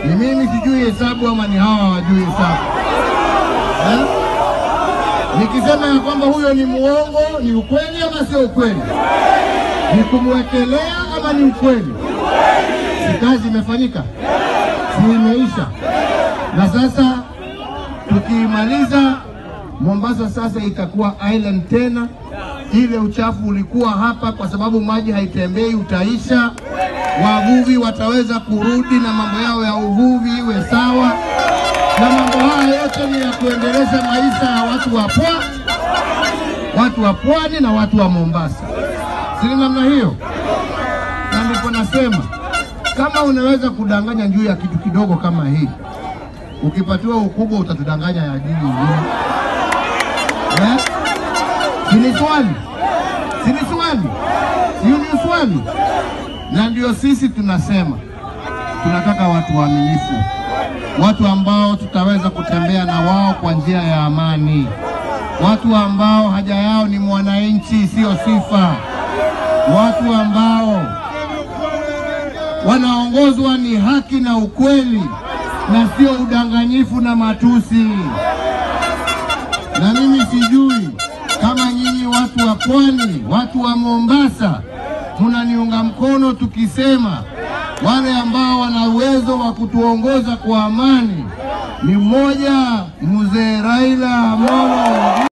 Ni mimi sijui hesabu ama ni hawa hawajui hesabu eh? Nikisema ya kwamba huyo ni muongo, ni ukweli ama sio ukweli? Ni kumwekelea ama ni ukweli? Si kazi imefanyika? Si imeisha? Na sasa tukiimaliza Mombasa sasa itakuwa island tena. Ile uchafu ulikuwa hapa, kwa sababu maji haitembei, utaisha. Wavuvi wataweza kurudi na mambo yao ya uvuvi iwe sawa, na mambo haya yote ni ya kuendeleza maisha ya watu wa pwani, watu wa pwani na watu wa Mombasa, si namna hiyo? Na ndipo nasema kama unaweza kudanganya juu ya kitu kidogo kama hii, ukipatiwa ukubwa utatudanganya ya juu ingine eh? Sini swali, sini swali, hiyo ni swali. Na ndio sisi tunasema tunataka watu waaminifu, watu ambao tutaweza kutembea na wao kwa njia ya amani, watu ambao haja yao ni mwananchi, sio sifa, watu ambao wanaongozwa ni haki na ukweli na sio udanganyifu na matusi. Na mimi sijui kama nyinyi watu wa pwani, watu wa Mombasa, mnaniunga mkono tukisema wale ambao wana uwezo wa kutuongoza kwa amani ni mmoja, mzee Raila Amolo